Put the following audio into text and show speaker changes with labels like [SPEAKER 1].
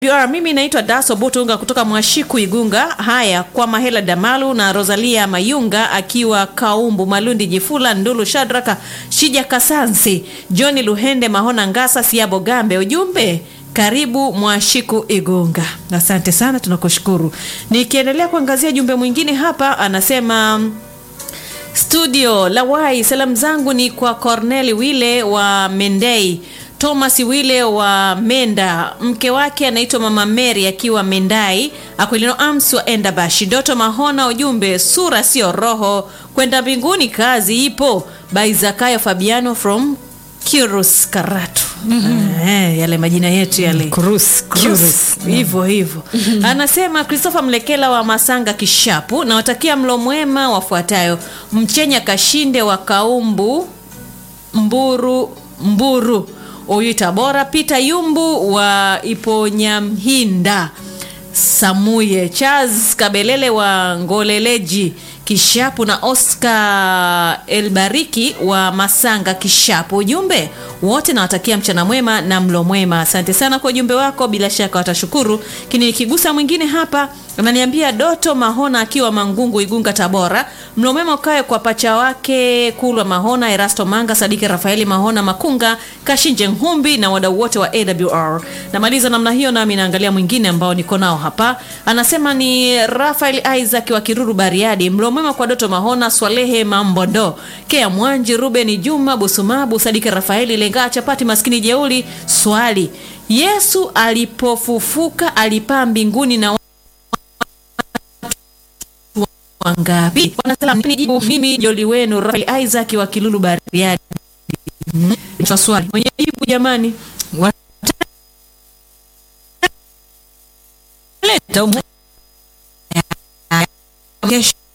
[SPEAKER 1] AWR, mimi naitwa Daso Butunga kutoka Mwashiku Igunga. Haya, kwa Mahela Damalu na Rosalia Mayunga akiwa Kaumbu, Malundi Jifula, Ndulu Shadraka, Shija Kasansi, John Luhende, Mahona Ngasa, Siabo Gambe. Ujumbe karibu Mwashiku Igunga. Asante sana, tunakushukuru. Nikiendelea kuangazia jumbe mwingine hapa, anasema studio Lawai, salamu zangu ni kwa Corneli Wile wa Mendei Thomas Wile wa Menda, mke wake anaitwa Mama Mary akiwa Mendai, Akwilino Ams wa Endabashi, Doto Mahona. Ujumbe sura sio roho, kwenda mbinguni kazi ipo. By Zakayo Fabiano from Kirus Karatu. Eh, yale majina yetu yale
[SPEAKER 2] Kurus, Kurus.
[SPEAKER 1] hivyo hivyo. Anasema Christopher Mlekela wa Masanga Kishapu, nawatakia mlo mwema wafuatayo: Mchenya Kashinde wa Kaumbu Mburu Mburu huyu Tabora, Peter Yumbu wa Iponyamhinda, Samuye Charles Kabelele wa Ngoleleji Kishapu na Oscar Elbariki wa Masanga Kishapu. Ujumbe wote nawatakia mchana mwema na mlo mwema. Asante sana kwa ujumbe wako, bila shaka watashukuru. Kini nikigusa mwingine hapa ananiambia Doto Mahona akiwa Mangungu Igunga Tabora, mlo mwema ukae kwa pacha wake Kulwa Mahona, Erasto Manga, Sadiki Rafaeli Mahona Makunga, Kashinje Nhumbi na wadau wote wa AWR. Namaliza namna hiyo, nami naangalia mwingine ambao niko nao hapa. Anasema ni Rafael Isaac wa Kiruru Bariadi, mlo mwema kwa Doto Mahona, Swalehe Mambondo, Kea Mwanji, Ruben Juma Busumabu, Sadiki Rafaeli Lenga, Chapati Maskini Jeuli. Swali, Yesu alipofufuka alipaa mbinguni na wangapi? Wanasema nijibu mimi joli wenu Rafael Isaac wa Kilulu Bariadi. Mm. Swali mwenye jibu jamani,
[SPEAKER 2] Leta umu- Kesho